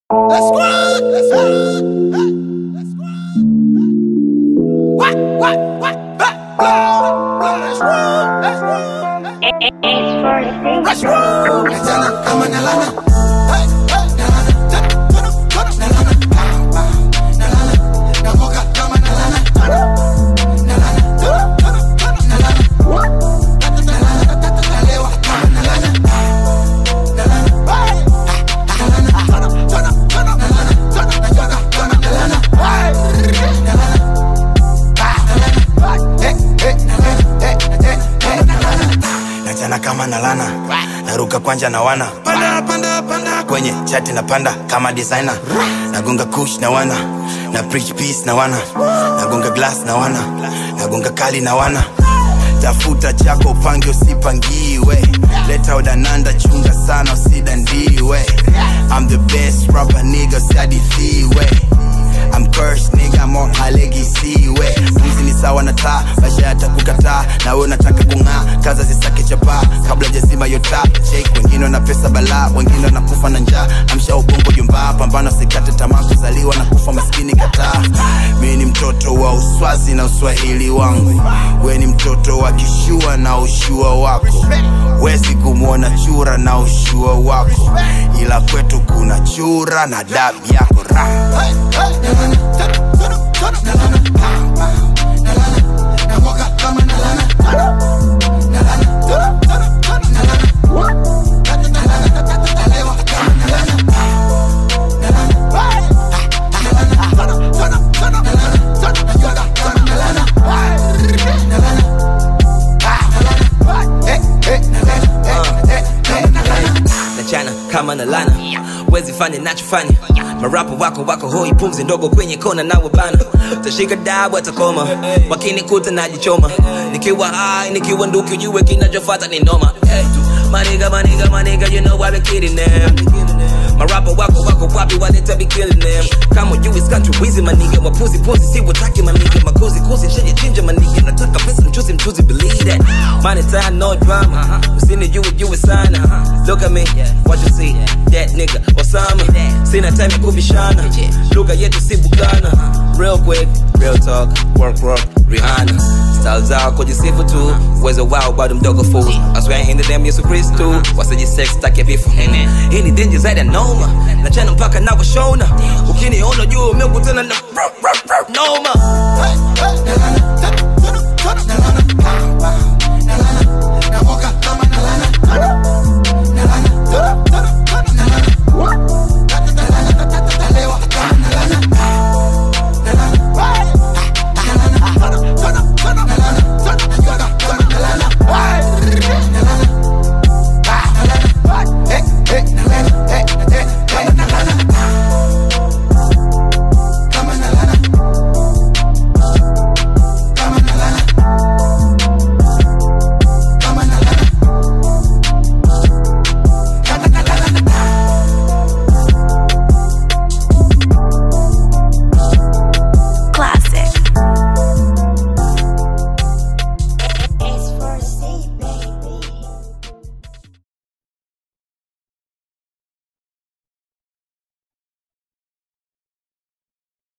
Let's go. Let's go. Let's go. What? What? What? Let's go. Let's go. Let's go. Kijana kama nalana. Hey, hey, nalana. Tana, tana, tana, nalana. Pow, pow, nalana. Namoka kama nalana. Tana, nalana. Tana, tana, tana, nalana. Tata, nalana. Tata, nalewa kama nalana. Nalana. Hey, nalana. Tana, tana, tana, nalana. Tana, najoga kama nalana. Hey, nalana. Ah, nalana. Hey, hey, nalana. Hey, hey, hey, nalana. nachana kama nalana naruka kwanja na wana panda panda panda kwenye chati na panda kama designer nagonga kush na wana na preach peace na wana nagonga glass na wana nagonga kali na wana tafuta chako upange usipangiwe leta udananda chunga sana usidandiwe I'm the best rapper nigga usiadithiwe I'm cursed nigga I'm on high legacy we Mwizi ni sawa na taa maisha yatakukataa na wewe unataka kung'aa kaza zisake chapaa kabla jazima yota shake wengine wana pesa balaa wengine wanakufa na njaa amsha ubongo jumbaa pambano sikate tamaa kuzaliwa na kufa maskini kataa mi ni mtoto wa uswazi na uswahili wangu we ni mtoto wa kishua na ushua wako wezi kumwona chura na ushua wako ila kwetu kuna chura na damu yako raha Hey, hey, nalana. Tana, tana, tana, nalana. Pow, pow, nalana. Namoka kama nalana. Tana, nalana. Tana, tana, tana, nalana. Tata, nalana. Tata, nalewa kama nalana. Nalana. Hey, ah, nalana. Tana, tana, tana, nalana. Tana, najoga kama nalana. Hey, nalana. Ah, nalana. Hey, hey, nalana. Hey, hey, hey, nalana. nachana kama na lana wezi fanya nachofanya marapo wako wako hoi pumzi ndogo kwenye kona nawe bana tashika dabu atakoma wakinikuta najichoma nikiwa hai nikiwa nduki ujue kinachofata ni noma hey. maniga maniga maniga you know I been kidding them marapo wako wako wapi waleta be killing them kama you is country wizi maniga wapuzi puzi si wataki maniga makuzi kuzi nshaje chinja maniga nataka pesa mchuzi mchuzi believe that money time no drama usini you you is sana look at me what you see that nigga Osama sina time ya kubishana lugha yetu si bugana real quick real talk work work Rihanna style zao kujisifu tu uwezo wao bado mdogo fool I swear in the damn Yesu Kristu wasijisex take vifo hii ni danger zaidi ya noma nachana mpaka navyoshona ukiniona juu umekutana na noma Hey,